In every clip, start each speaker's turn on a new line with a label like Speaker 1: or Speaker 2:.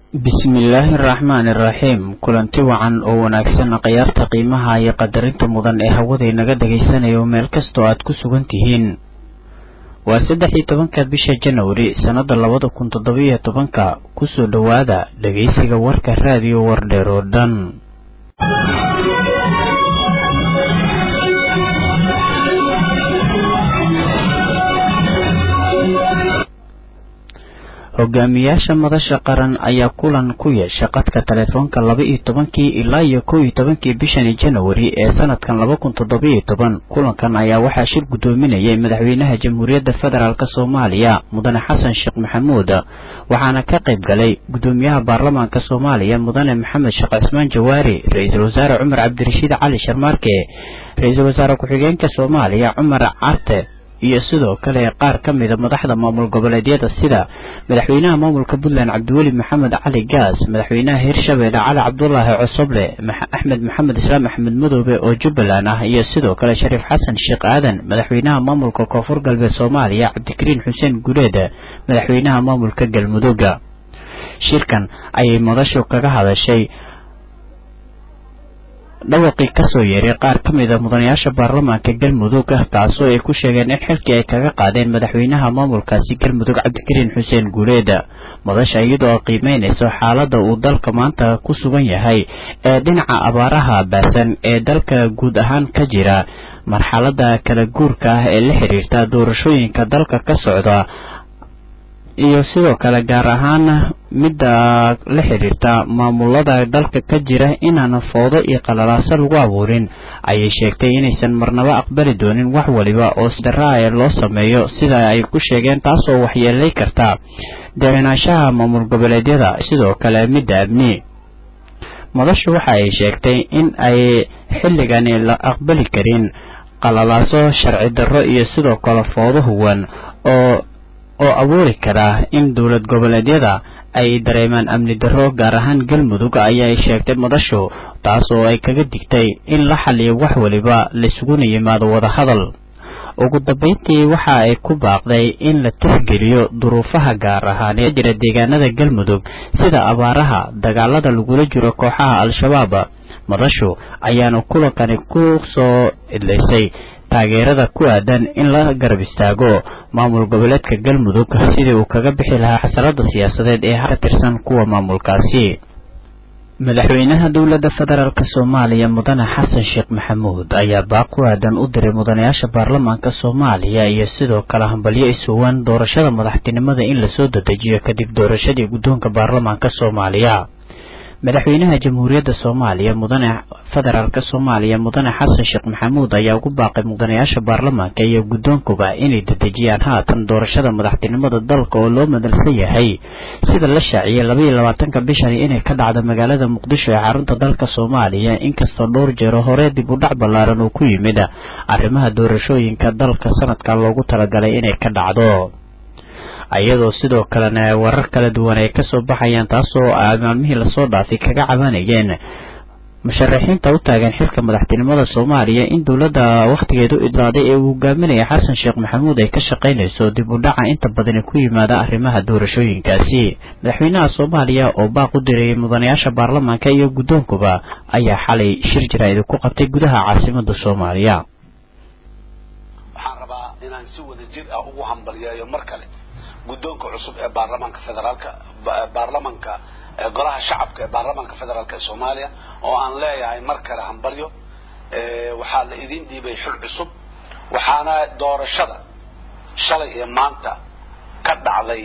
Speaker 1: bismillaahi araxmaani iraxiim kulanti wacan oo wanaagsan khiyaarta qiimaha iyo qadarinta mudan ee hawaday naga dhagaysanayo meel kastoo aad ku sugan tihiin waa saddex iyo tobanka bisha janwari sannada labada kun toddobiyo tobanka kusoo dhowaada dhegaysiga warka raadiyo wardheer oo dhan hogaamiyaasha madasha qaran ayaa kulan ku yeesha qadka telefoonka laba iyo tobankii ilaa iyo kow iyo tobankii bishani janawari ee sanadkan laba kun toddobiyo toban kulankan ayaa waxaa shir guddoominayay madaxweynaha jamhuuriyadda federaalk soomaaliya mudane xasan sheekh maxamuud waxaana ka qayb galay guddoomiyaha baarlamaanka soomaaliya mudane maxamed sheekh cismaan jawaari ra-iisul wasaare cumar cabdirashiid cali sharmaarke ra-iisul wasaare ku-xigeenka soomaaliya cumar carte iyo sidoo kale qaar ka mida madaxda maamul goboleedyada sida madaxweynaha maamulka puntland cabdiweli maxamed cali gaas madaxweynaha hirshabeelle cali cabdulaahi cosoble axmed maxamed islaam axmed madoobe oo jubbaland ah iyo sidoo kale shariif xasan sheekh aadan madaxweynaha maamulka koonfur galbeed soomaaliya cabdikariin xuseen gureed madaxweynaha maamulka galmudugga shirkan ayay madashu kaga hadashay dhawaqii kasoo yeeray qaar ka mida mudanayaasha baarlamaanka galmudug taasoo ay ku sheegeen in xilkii ay kaga qaadeen madaxweynaha maamulkaasi galmudug cabdikariin xuseen guuleed madasha iyadoo qiimeynayso xaaladda uu dalka maanta ku sugan yahay ee dhinaca abaaraha baasan ee dalka guud ahaan ka jira marxalada kala guurka ah ee la xiriirta doorashooyinka dalka ka socda iyo sidoo kale gaar ahaan midda la xiriirta maamulada dalka ka jira inaan foodo iyo qalalaaso lagu abuurin ayay sheegtay inaysan marnaba aqbali doonin wax waliba oo sidaraa loo sameeyo sida ay ku sheegeen taasoo waxyeelay karta degenaanshaha maamul goboleedyada sidoo kale midda amni madashu waxa ay sheegtay in ay xilligani la aqbali karin qalalaaso sharci darro iyo sidoo kale foodo huwan oo oo abuuri karaa in dowlad goboleedyada ay dareemaan amni darro gaar ahaan galmudug ayay sheegtay madashu taas oo ay kaga digtay in la xaliyo wax waliba laisuguna yimaado wadahadal ugu dambeyntii waxa ay ku baaqday in la tixgeliyo duruufaha gaar ahaan ee jira deegaanada galmudug sida abaaraha dagaalada lagula jiro kooxaha al-shabaab madashu ayaana kulankani ku soo idlaysay taageerada ku aadan in la garab istaago maamul goboleedka galmudug sidii uu kaga bixi lahaa xasalada siyaasadeed ee ka tirsan kuwa maamulkaasi madaxweynaha dowladda federaalk soomaaliya mudane xasan sheekh maxamuud ayaa baaq ku aadan u diray mudanayaasha baarlamaanka soomaaliya iyo sidoo kale hambalyo isuwan doorashada madaxtinimada in lasoo dadejiyo kadib doorashadii guddoonka baarlamaanka soomaaliya madaxweynaha jamhuuriyadda soomaaliya mudane federaalk soomaaliya mudane xasan sheekh maxamuud ayaa ugu baaqay mudanayaasha baarlamaanka iyo guddoonkuba inay dedejiyaan haatan doorashada madaxtinimada dalka oo loo madalsan yahay sida la shaaciyay labaiyo labaatanka bishani inay ka dhacdo magaalada muqdisho ee xarunta dalka soomaaliya inkastoo dhowr jeero hore dib u dhac ballaaran uu ku yimid arrimaha doorashooyinka dalka sanadkan loogu talagalay inay ka dhacdo iyadoo sidoo kalena warar kala duwan ay kasoo baxayaan taasoo maalmihii lasoo dhaafay kaga cabanayeen musharaxiinta u taagan xilka madaxtinimada soomaaliya in dowladda wakhtigeedu idlaaday ee uu hogaaminaya xasan sheekh maxamuud ay ka shaqaynayso dib u dhaca inta badani ku yimaada arrimaha doorashooyinkaasi madaxweynaha soomaaliya oo baaq u dirayay mudanayaasha baarlamaanka iyo guddoonkuba ayaa xalay shir jaraa'id ku qabtay gudaha caasimada soomaaliya
Speaker 2: waxaan rabaa inaan si wada jir ah ugu hambalyeeyo mar kale guddoonka cusub ee baarlamaanka federaalka baarlamanka golaha shacabka ee baarlamaanka federaalk ee soomaaliya oo aan leeyahay mar kale hambalyo waxaa la idin dhiibay xil cusub waxaana doorashada shalay ee maanta ka dhacday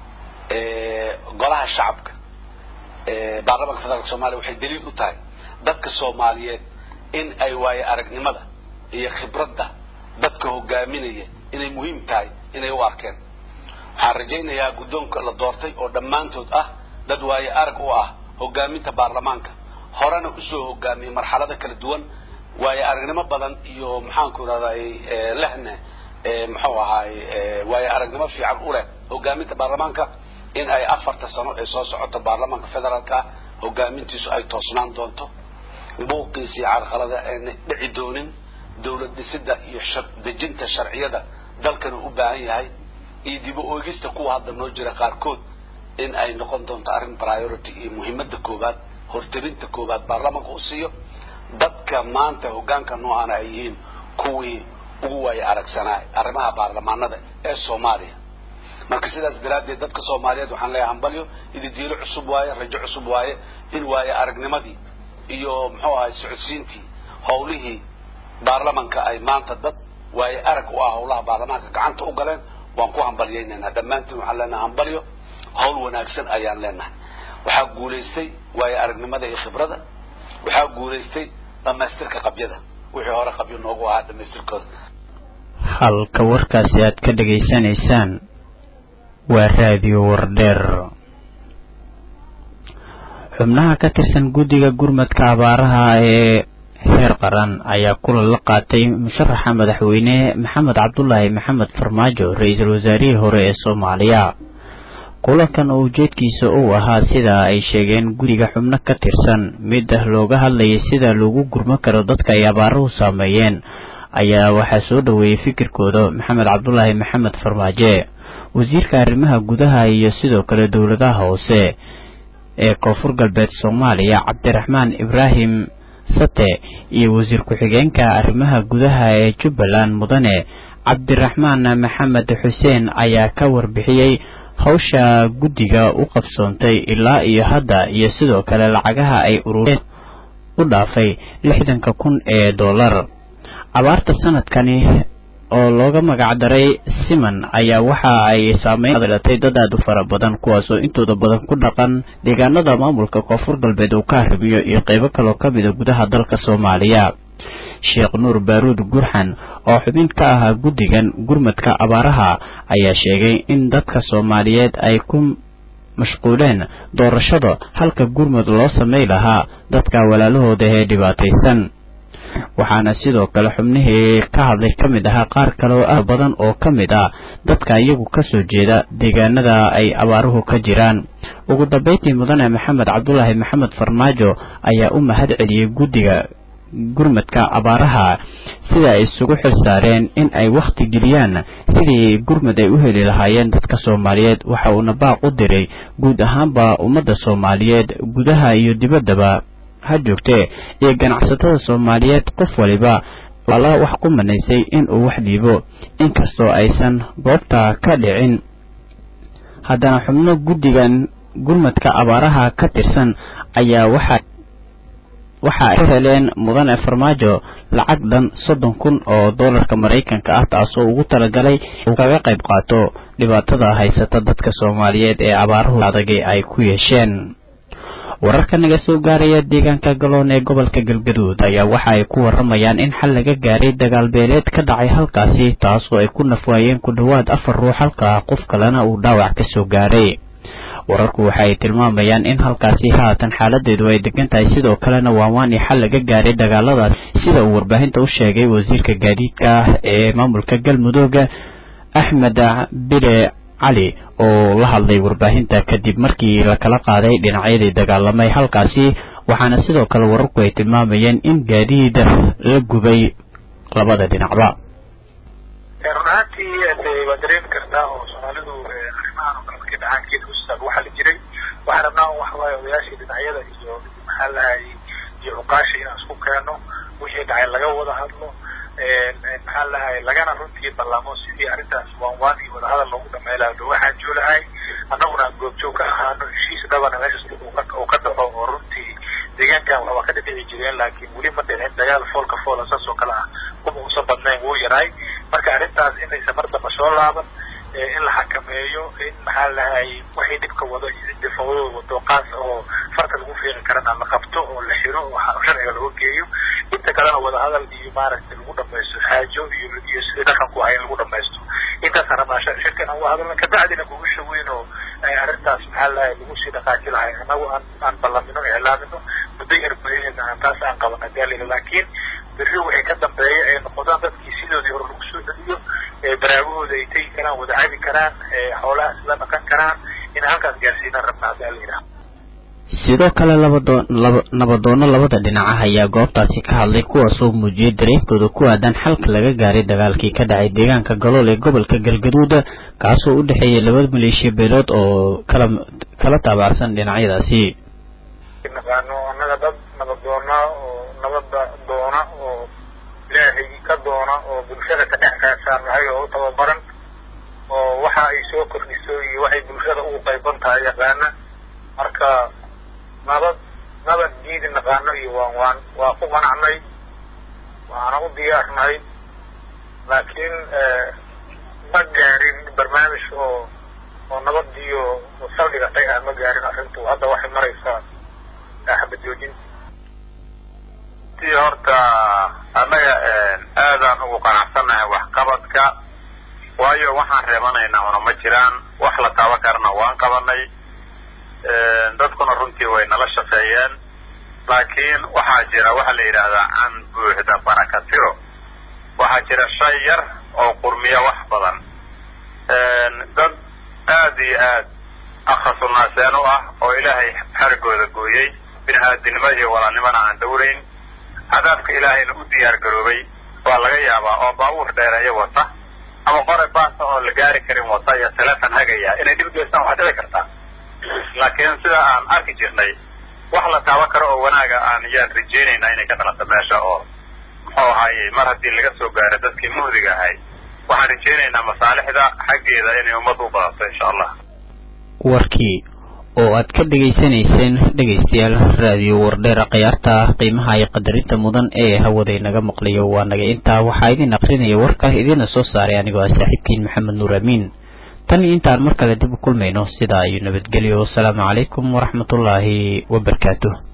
Speaker 2: golaha shacabka baarlamanka federaalka soomaliya waxay daliil u tahay dadka soomaaliyeed in ay waaye aragnimada iyo khibradda dadka hogaaminaya inay muhiim tahay inay u arkeen waxaan rajaynayaa guddoonka la doortay oo dhammaantood ah dad waaye arag u ah hogaaminta baarlamaanka horena usoo hogaamiyey marxalada kala duwan waaye aragnimo badan iyo maxaanku irahday lehne muxuu ahaay waaye aragnimo fiican u leh hogaaminta baarlamaanka in ay afarta sano ee soo socoto baarlamaanka federaalka ah hogaamintiisu ay toosnaan doonto buuqiisii carqalada ayna dhici doonin dowlad dhisida iyo dejinta sharciyada dalkana u baahan yahay iyo dib u oegista kuwa hadda noo jira qaarkood in ay noqon doonto arrin priority iyo muhiimadda koowaad hortelinta koowaad baarlamanka u siiyo dadka maanta hoggaanka noocaana ay yihiin kuwii ugu waaya aragsanaa arrimaha baarlamaanada ee soomaaliya marka sidaas daraaddeed dadka soomaaliyeed waxaan leeyahay hambalyo ididiilo cusub waaye rajo cusub waaye in waaye aragnimadii iyo muxuu ahay socodsiintii howlihii baarlamanka ay maanta dad waaye arag u ah howlaha baarlamaanka gacanta u galeen waan ku hambalyaynaynaa dhammaantiin waxaan leenahay hambalyo howl wanaagsan ayaan leenahay waxaa guulaystay waaye aragnimada iyo khibrada waxaa guulaystay dhamaystirka qabyada wixii hore qabyo noogu ahaa dhamaystirkooda
Speaker 1: halka warkaasi aad ka dhegaysanaysaan waa raadiyo wardheer xubnaha ka tirsan guddiga gurmadka abaaraha ee heer qaran ayaa kulan la qaatay musharaxa madaxweyne maxamed cabdulaahi maxamed farmaajo ra-iisul wasaarihii hore ee soomaaliya kulankan oo ujeedkiisa uu ahaa sida ay sheegeen guriga xubno ka tirsan mid ah looga hadlayay sida loogu gurman karo dadka ay abaaruhu saameeyeen ayaa waxaa soo dhoweeyey fikirkooda maxamed cabdulaahi maxamed farmaaje wasiirka arrimaha gudaha iyo sidoo kale dowladaha hoose ee koonfur galbeed soomaaliya cabdiraxmaan ibraahim sate iyo wasiir ku-xigeenka arrimaha gudaha ee jubbaland mudane cabdiraxmaan maxamed xuseen ayaa ka warbixiyey hawsha guddiga u qabsoontay ilaa iyo hadda iyo sidoo kale lacagaha ay urureen u dhaafay lixdanka kun ee dollar abaarta sanadkani oo looga magacdaray siman ayaa waxa ay saameyn yeelatay dad aad u fara badan kuwaasoo intooda badan ku dhaqan deegaanada maamulka koonfur galbeed uu ka arrimiyo iyo qeybo kaloo ka mida gudaha dalka soomaaliya sheekh nuur baaruud gurxan oo xubin ka ahaa guddigan gurmadka abaaraha ayaa sheegay in dadka soomaaliyeed ay ku mashquuleen doorashada halka gurmud loo samay lahaa dadka walaalahooda ee dhibaataysan waxaana sidoo kale xubnihii ka hadlay ka mid ahaa qaar kale oo ah badan oo ka mid ah dadka iyagu kasoo jeeda deegaanada ay abaaruhu ka jiraan ugu dambeyntii mudane maxamed cabdulaahi maxamed farmaajo ayaa u mahad celiyey guddiga gurmadka abaaraha sida ay isugu xil saareen in ay wakhti geliyaan sidii gurmud ay u heli lahaayeen dadka soomaaliyeed waxa uuna baaq u diray guud ahaanba ummadda soomaaliyeed gudaha iyo dibaddaba ha joogtee iyo ganacsatada soomaaliyeed qof waliba ala wax ku manaysay in uu wax dhiibo inkastoo aysan goobta ka dhicin haddana xubno guddigan gurmadka abaaraha ka tirsan ayaa waxa waxa ay heleen mudane farmaajo lacag dhan soddon kun oo dollarka maraykanka ah taasoo ugu talagalay uu kaga qayb qaato dhibaatada haysata dadka soomaaliyeed ee abaaruhu adagay ay ku yeesheen wararka naga soo gaaraya deegaanka galoon ee gobolka galgaduud ayaa waxa ay ku waramayaan in xal laga gaaray dagaal beeleed ka dhacay halkaasi taasoo ay ku nafwaayeen ku dhowaad afar ruux halka qof kalena uu dhaawac ka soo gaaray wararku waxa ay tilmaamayaan in halkaasi haatan xaaladeedu ay degan tahay sidoo kalena waanwaani xal laga gaaray dagaaladaas sida uu warbaahinta u sheegay wasiirka gaadiidka ee maamulka galmudug axmed bile cali oo la hadlay warbaahinta kadib markii lakala qaaday dhinacyadii dagaalamay halkaasi waxaana sidoo kale wararku ay tilmaamayeen in gaadiid la gubay labada dhinacba
Speaker 3: run ahaantii waa dareemi kartaa oo soomaalidu arrimahan oo kale markay dhacaankeeda ustaag waxaa la jiray waxaan rabnaa un waxawaaye odayaashii dhinacyada iyo maxaa lahay iyo cuqaasha inaan isku keeno wixii dhacay laga wada hadlo maxaa lahay lagana runtii ballamo sidii arrintaas waanwaan iyo wadahadal loogu dhameylaayo looga xaajoolahay annaguna aan goobjoog ka ahaano heshiis dhabana meeshas uu ka dhaco oo runtii deegaankan waa ka dhibici jireen laakiin weli ma dhicin dagaal foolka foola saas oo kale ah kuma uusan badnayn wuu yaraay marka arrintaas inaysan mar damba soo laaban in la xakameeyo in maxaa lahay waxay dhibka wado iyo cidii fawdada wado qaas oo farta lagu fiiqi karana la qabto oo la xiro oo sharciga looga geeyo inta kalena wadahadal iyo maaragtay lagu dhamaysto xaajo iyo iyo sidii dhaqanku ahay in lagu dhamaysto intaasaan rabnaa shirkan aan wahadalna kabacdina kugasha weyn oo arrintaas maxaa lahay lagu sii dhaqaaji lahay annagu aan aan ballamino iclaamino muddo yar gudaheedna aan taas aan qabana gaalila laakiin berri waxay ka dambeeya ay noqdaan dadkii sidoodii hore lagu soo celiyo baraagahooda ay tegi karaan wada cabi karaan xoolahaas la dhaqan karaan inay halkaas gaarsiinaan rabnaa hadaa la yidhaha
Speaker 1: sidoo kale nabadoonno labada dhinaca ayaa goobtaasi ka hadlay kuwaasoo muujiyay dareenkooda ku aadan xalka laga gaaray dagaalkii ka dhacay deegaanka galool ee gobolka galgaduud kaasoo u dhexeeyay laba maleeshiya beelood oo kala kala taabacsan dhinacyadaasi
Speaker 3: naqaano annaga dad nabadoona oo nabada doona oo ilaahay ka doona oo bulshada ka dhex kaasaan nahay oo u tababaran oo waxa ay soo kordhiso iyo waxay bulshada ugu qayban tahay yaqaana marka nabad nabad diidi naqaano iyo waan waan waa ku qanacnay waana u diyaarnahay laakiin ma gaarin barnaamij oo oo nabadiyo saldhigatay ah ma gaarin arrintu hadda waxay maraysaa xabad joojin
Speaker 4: ti horta annaga aadaan ugu qanacsannahay waxqabadka waayo waxaan reebanaynaa una ma jiraan wax la taaban karana waan qabanay dadkuna runtii way nala shaqeeyeen laakiin waxaa jira waxa la yidhaahdaa can buuxda baraka tiro waxaa jira shay yar oo qurmiya wax badan dad aad iyo aad akhasunaaseen u ah oo ilaahay xarigooda gooyey bini aadinimo iyo walaalnimona aan dhowrayn cadaabka ilaahayna u diyaar garoobay waa laga yaabaa oo baabuur dheereeyo wata ama qore baasa oo la gaari karin wata iyo telefon hagaya inay dhib geystaan waxaa dhici kartaa laakiin sida aan arki jirnay wax la taaban karo oo wanaaga aan yaan rajaynaynaa inay ka dhalato meesha oo muxuu ahaaye mar haddii laga soo gaaro dadkii muhdiga ahay waxaan rajaynaynaa masaalixda xaggeeda inay ummadda u badato insha allah
Speaker 1: warkii oo aad ka dhegaysanayseen dhegaystayaal raadiyo wardheera khiyaarta qiimaha iyo qadarinta mudan ee hawada inaga maqlayo waa naga intaa waxaa idin aqrinaya warka idiina soo saaray anigoo ah saaxiibkiin maxamed nuur amiin tan iyo intaan mar kale dib u kulmayno sidaa iyo nabadgelyo wasalaamu calaykum waraxmatullaahi wabarakaatuh